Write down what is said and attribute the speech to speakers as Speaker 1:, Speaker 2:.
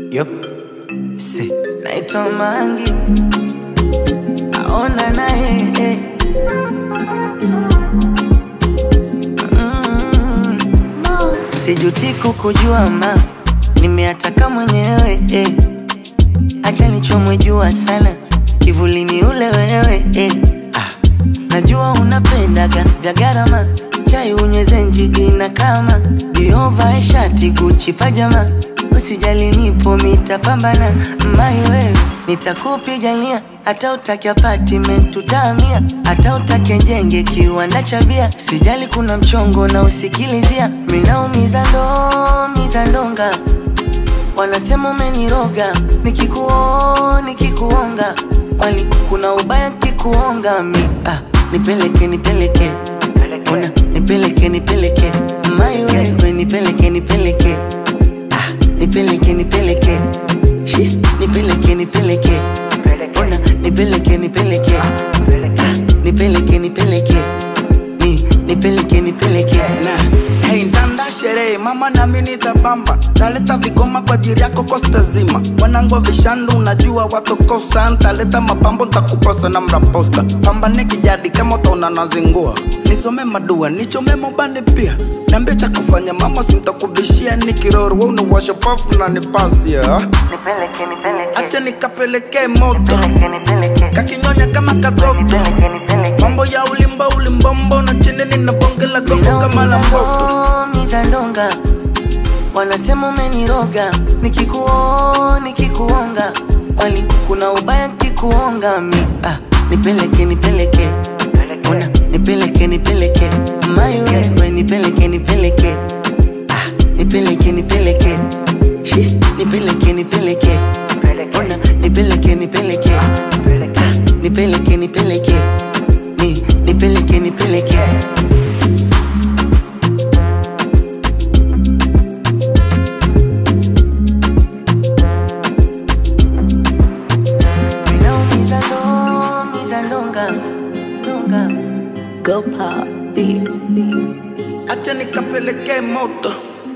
Speaker 1: Yup. Si. Naitwa Mangi. Aona naye eh. Mm. Sijuti kukujua ma nimeataka mwenyewe eh. Acha nichomwe jua sana kivulini ule wewe eh. ah. Najua unapendaga vya gharama chai unyeze njigi na kama Giova shati Gucci pajama usijali nipo mitapambana mai wewe nitakupigania hata utake apartment tutamia hata utake jenge kiwanda cha bia sijali kuna mchongo na usikilizia minaumiza ndo miza ndonga wanasema umeniroga nikikuo nikikuonga kwani kuna ubaya kikuonga mi ah, nipeleke nipeleke una nipeleke nipeleke mai wewe nipeleke nipeleke ah, nipeleke nipeleke Shi, nipeleke nipeleke una nipeleke nipeleke ah, nipeleke nipeleke ni nipeleke nipeleke
Speaker 2: na hey, ntanda sherehe mama nami nitabamba taleta vigoma kwa ajili yako kosta zima wanangu vishandu unajua watokosa ntaleta mapambo ntakuposa na mraposta pambane kijadi kama utaona nazingua nisome madua nichome mobani pia niambie cha kufanya mama sintakubishia nikiroro we unawasha pafu na nipasia
Speaker 1: nipeleke nipeleke
Speaker 2: acha nikapelekee moto
Speaker 1: nipeleke nipeleke
Speaker 2: kakinyonya kama katoto
Speaker 1: nipeleke nipeleke
Speaker 2: mambo ya ulimba ulimbombo na chini nina bonge la gogo kama la mboto
Speaker 1: mizandonga wanasema umeniroga nikikuo nikikuonga kwani kuna ubaya kikuonga mi ah, nipeleke nipeleke una nipeleke nipeleke mai wewe nipeleke nipeleke ah, nipeleke nipeleke Shi, nipeleke nipeleke una nipeleke nipeleke ah, nipeleke nipeleke ni nipeleke nipeleke Ninaumiza ndo miza ndonga ndonga
Speaker 3: Go pop beats, beats.
Speaker 2: acha nikapelekee moto